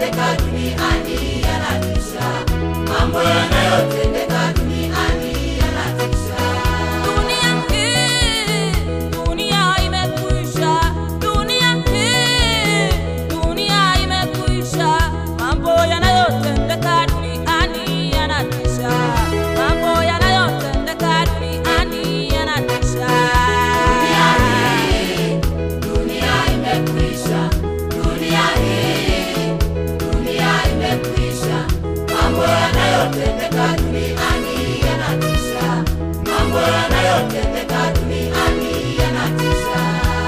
yanayotendeka duniani yanatisha, mambo yanayotendeka duniani yanatisha. Dunia hii, dunia imekwisha. Dunia hii, dunia imekwisha. Mambo yanayotendeka duniani yanatisha. Mambo yanayotendeka duniani yanatisha. Dunia hii, dunia imekwisha. Dunia hii, dunia imekwisha. Mambo yanayotendeka duniani yanatisha. Mambo yanayotendeka duniani yanatisha.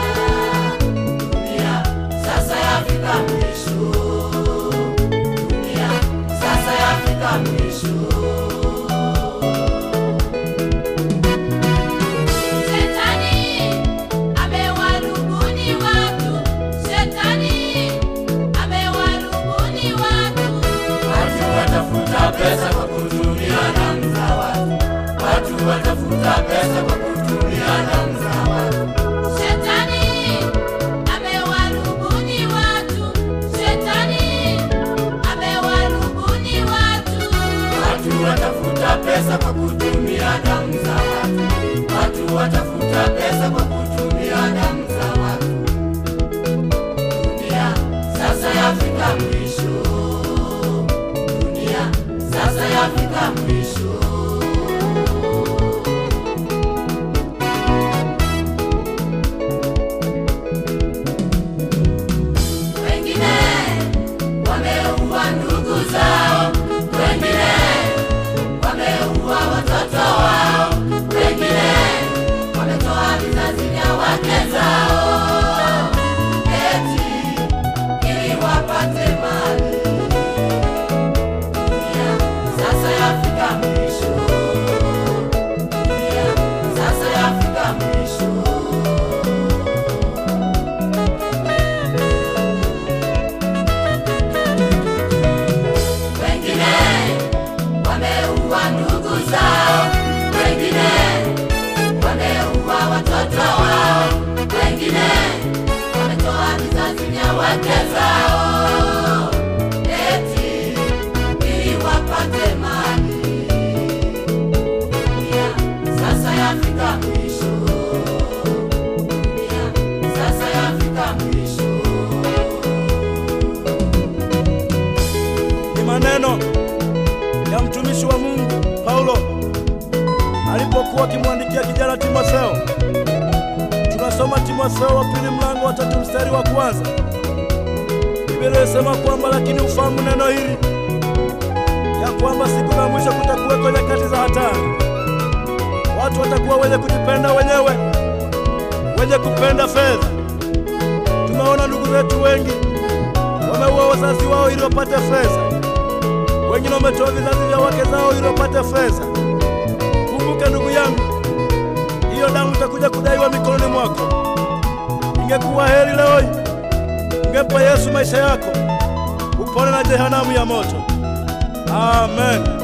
Dunia sasa yafika mwisho. Dunia sasa yafika mwisho. Shetani amewarubuni watu, Shetani amewarubuni watu. Watu watafuta pesa kwa kutumia damu za watu, watu watafuta pesa kwa kutumia damu za watu. Shetani amewarubuni watu, Shetani amewarubuni watu. Watu watafuta pesa kwa kutumia damu za watu, watu watafuta pesa kwa kutumia damu za watu. Dunia sasa yafika mwisho, dunia sasa yafika mwisho. Wengine wameua ndugu zao, wengine wameua watoto wao, wengine wametoa vizazi vya wake zao, eti ili wapate mali. Dunia sasa yafika mwisho, dunia sasa yafika mwisho. wengine wameua ndugu zao, wengine wameua watoto wao, wengine wametoa vizazi vya wake zao, eti ili wapate mali. Dunia sasa yafika mwisho, dunia sasa yafika mwisho. ni maneno ya mtumishi wa Mungu Paulo alipokuwa akimwandikia kijana Timotheo. Tunasoma Timotheo wa pili mlango wa tatu mstari wa kwanza. Biblia inasema kwamba lakini ufahamu neno hili ya kwamba siku za mwisho kutakuweko nyakati za hatari. Watu watakuwa wenye kujipenda wenyewe, wenye kupenda fedha. Tumeona ndugu zetu wengi wameua wazazi wao ili wapate fedha, wengine wametoa vizazi vya wake zao ili wapate fedha. Kumbuke ndugu yangu, hiyo damu itakuja kudaiwa mikononi mwako. Ingekuwa heri leo hii ungempa Yesu maisha yako, upone na jehanamu ya moto. Amen.